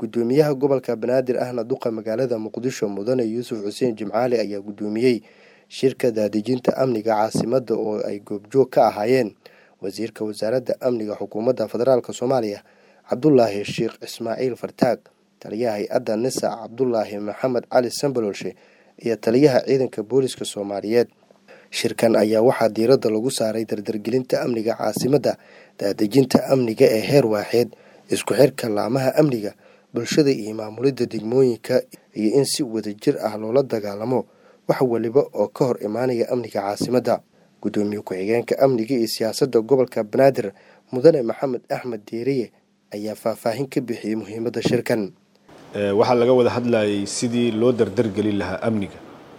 gudoomiyaha gobolka banaadir ahna duqa magaalada muqdisho mudane yuusuf xuseen jimcaali ayaa gudoomiyey shirka daadejinta amniga caasimada oo ay goobjoog ka ahaayeen wasiirka wasaaradda amniga xukuumadda federaalk soomaaliya cabdulaahi sheekh ismaaciil fartaag taliyaha hay-adda nisa cabdulaahi maxamed cali sambalolshe iyo taliyaha ciidanka booliska soomaaliyeed shirkan ayaa waxaa diiradda lagu saaray dardargelinta amniga caasimadda daadejinta amniga ee heer waaxeed isku xirka laamaha amniga bulshada iyo maamulidda degmooyinka iyo in si wadajir ah loola dagaalamo wax waliba oo ka hor imaanaya amniga caasimadda gudoomiye ku-xigeenka amniga iyo siyaasadda gobolka banaadir mudane maxamed axmed diiriye ayaa faahfaahin ka bixiyey muhiimadda shirkan waxaa laga wada hadlayay sidii loo dardargelin lahaa amniga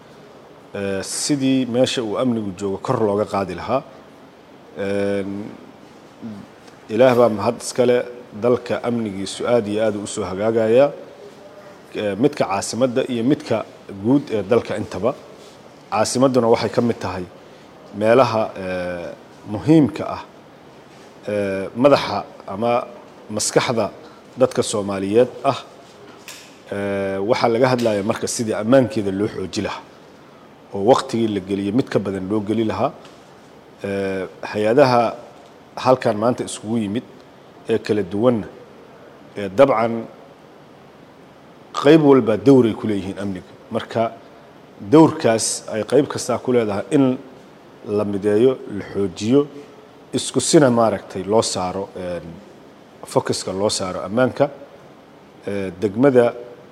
sidii meesha uu amnigu joogo kor looga qaadi lahaa ilaah baa mahad iskale dalka amnigiisu aad iyo aad u usoo hagaagaya midka caasimadda iyo midka guud ee dalka intaba caasimadduna waxay ka mid tahay meelaha muhiimka ah madaxa ama maskaxda dadka soomaaliyeed ah waxaa laga hadlaya marka sidii ammaankeeda loo xooji lahaa oo waktigii la geliyey mid ka badan loo geli lahaa hay-adaha halkan maanta iskugu yimid ee kala duwanna dabcan qayb walbaa dowray ku leeyihiin amniga marka dowrkaas ay qayb kastaa ku leedahay in la mideeyo la xoojiyo isku sina maaragtay loo saaro focuska loo saaro ammaanka degmada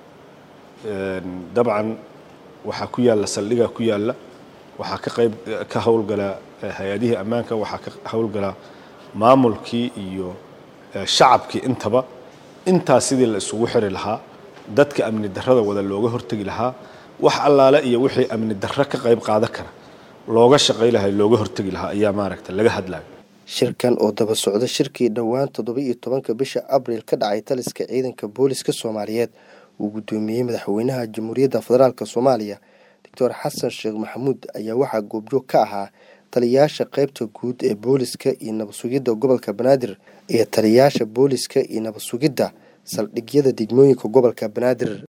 dabcan waxaa ku yaalla saldhigaa ku yaalla waxaa ka qayb ka howlgala hay-adihii ammaanka waxaa ka howlgala maamulkii iyo shacabkii intaba intaas sidii la isugu xiri lahaa dadka amni darrada wada looga hortegi lahaa wax allaale iyo wixii amni darro ka qayb qaadan kara looga shaqay lahaa looga hortegi lahaa ayaa maaragta laga hadlayo shirkan oo daba socda shirkii dhowaan toddoba iyo tobanka bisha abriil ka dhacay taliska ciidanka booliska soomaaliyeed uu gudoomiyey madaxweynaha jamhuuriyadda federaalk soomaaliya doctor xasan sheekh maxamuud ayaa waxaa goobjoog ka ahaa taliyayaasha qaybta guud ee booliska iyo nabad sugidda gobolka banaadir iyo taliyayaasha booliska iyo nabad sugidda saldhigyada degmooyinka gobolka banaadir